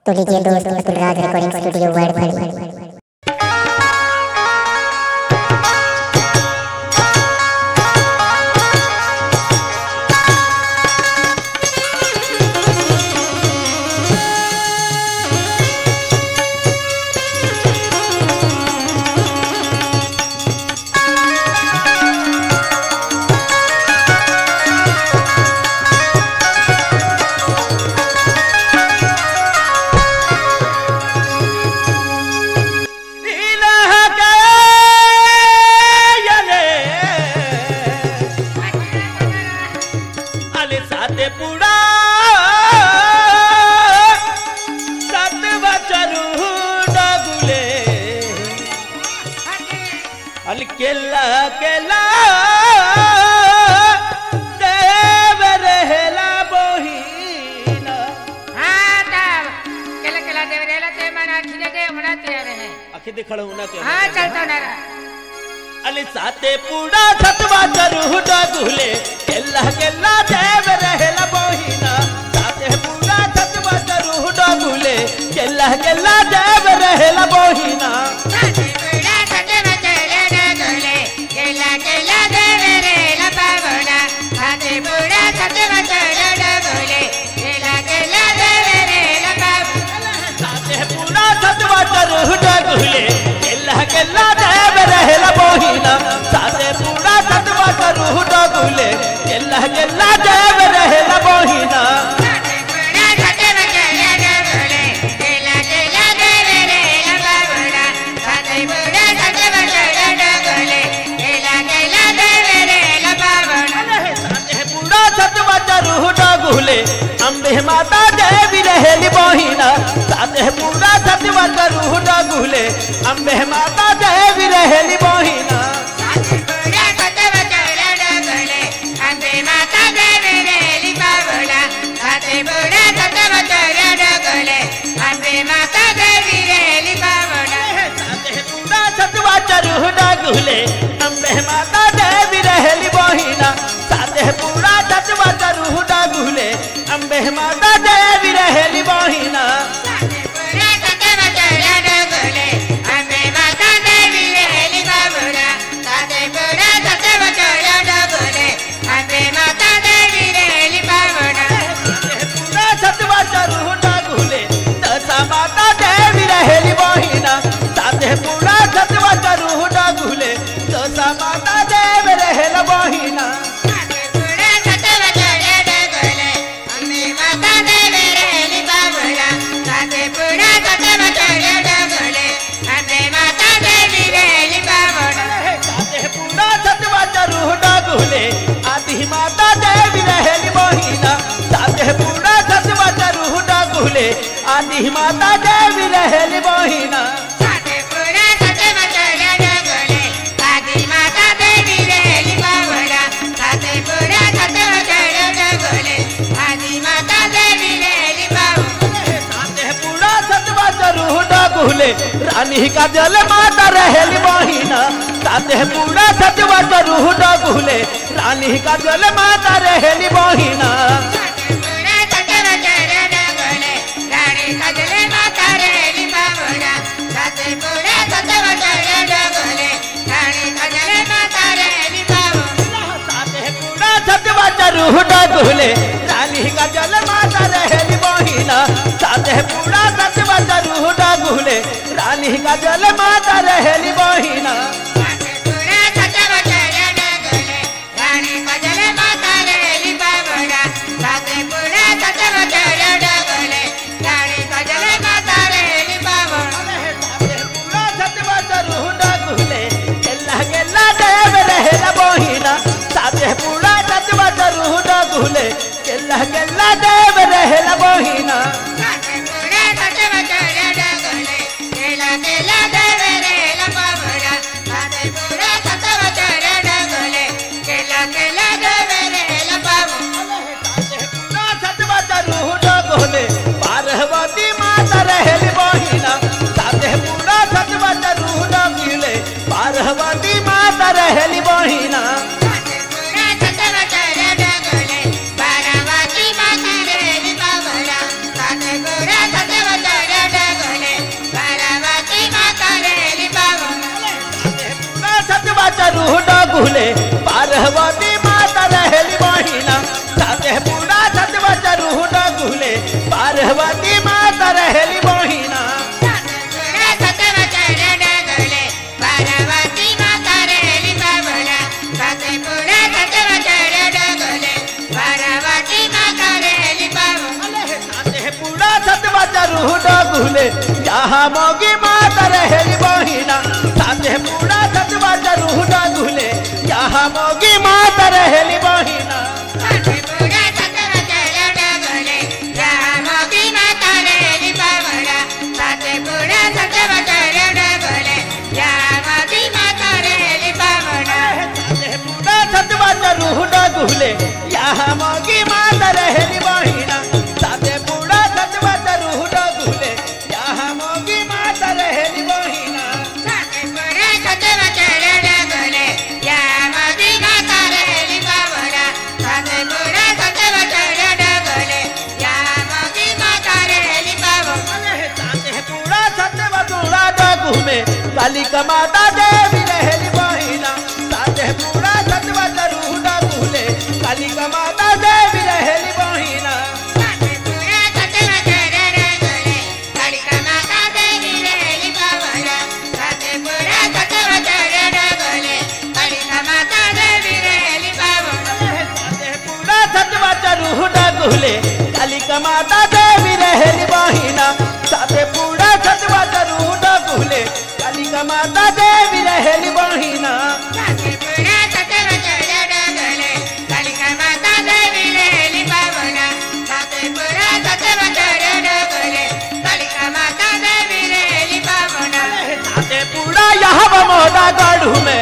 तो लीजिए दोस्त अतुल राज रिकॉर्डिंग स्टूडियो वर्ड भरी पुडा सात बचरू डगुले अल केला केला देव रहेला बोहीना हाँ तब केला केला देव रेला ते मना खिले दे मना ते रहे आखी दिखड़ होना के हाँ चलतो ना अली साते पुडा सतवा चरू डगुले केला केला देव रहेला बोहीना साते पुडा सतवा चरू डगुले केला केला देव रहेला बोहीना साथे बुड़ा सते बचले डगले केला केला देव रेला पावना साथे बुड़ा सते बचले डगले केला केला देव रेला पावना साते पुडा सतवा चरू डगुले केला केला देव रहेला बोहीना साते पुडा सतवा चरू डगुले केला केला देव रहेला बोहीना साथे बुड़ा सते बचले डगले केला केला देव रेला पावना साथे बुड़ा सते बचले डगले केला केला देव रेला पावना साते पुडा सतवा चरू डगुले अंबे माता देवी रहेली बोहीना साते पुडा सतवा चरू डगुले अंबे माता देवी रहेली बोहीना साथे बुड़ा सते बचले डगले अंबे माता देवी रेली पावना साथे बुड़ा सते बचले डगले अंबे माता देवी रेली पावना साते पुडा सतवा चरू डगुले अंबे माता देवी रहेली बोहीना साते पुडा सतवा चरू डगुले अंबे माता देवी रहेली बोहीना साथे बुड़ा सते बचले डगले अंबे माता देवी रेली पावना साथे बुड़ा सते बचले डगले अंबे माता देवी रेली पावना पूरा सतवा चरू डगुले दशा माता देवी रहेली बहिना साथे पूरा सतवा चरू डगुले दशा माता देवी रहेल बहिना साथे बुड़ा सते बचले डगले अंबे माता देवी रेली पावना साथे बुड़ा सते बचले डगले अंबे माता देवी रेली पावना साथे पूरा सतवा चरू डगुले आदि माता देवी रहेली बहिना साथे पूरा सतवा चरू डगुले आदि माता देवी रहेली बहिना साथे बुड़ा सते बचले डगले आदि माता देवी रेली पावना साथे बुड़ा सते बचले डगले आदि माता देवी रेली पावना साथे पूरा सतवा चरू डगुले रानी का जल माता रहेली बहिना साथे पूरा सतवा चरू डगुले रानी का जल माता रहेली बहिना साथे बुड़ा सते बचले डगले रानी कजले माता रेली पावना साथे बुड़ा सते बचले डगले रानी कजले माता रेली पावना साथे पूरा सतवा चरू डगुले रानी का जल माता रहेली बहिना साथे पूरा सतवा चरू डगुले रानी का जल माता रहेली बहिना साथे बुड़ा सते बचले डगले रानी कजले माता रेली पावना साथे बुड़ा सते बचले डगले रानी कजले माता रेली पावना पूरा सतवा चरू डगुले गेला गेला देव रहेला बहिना साथे पूरा सतवा चरू डगुले गेला गेला देव रहेला बहिना साथे बुड़ा सते बचले डगले केला केला देवे रेला पावना साथे बुड़ा सते बचले डगले केला केला देवे रेला पावना पूरा सतवा चरू डगुले पार्वती माता रहेली बहिना साथे पूरा सतवा चरू डगुले पार्वती माता रहेली बहिना साथे बुड़ा सते बचले डगले बारावती माता रेली पावना साथे बुड़ा सते बचले डगुले पार्वती माता रहेली बहिना साथे पूरा सतवा चरू डगुले पार्वती माता रहेली बहिना साथे पूरा सतवा चरू डगुले यहाँ मोगी माता रहेली बहिना साथे पूरा सतवा चरू डगुले यहाँ मोगी माता रहेली बहिना साथे पूरा सतवा चरू डगुले यहाँ मोगी माता रहेली बहिना साथे पूरा सतवा चरू डगुले यहाँ मोगी माता रहेली बहिना साथे पूरा सतवा चूड़ा डगुमे कालिका माता देवी रहेली बहिना साथे पूरा सतवा चरू डगुले कालिका माता देवी रहेली बहिना साथे पूरा सतवा चरू डगुले कालिका माता देवी रहेली बहिना साथे पूरा सतवा चरू डगुले कालिका माता देवी रहेली बहिना साथे पूरा यहाँ मोदा गढ़ू में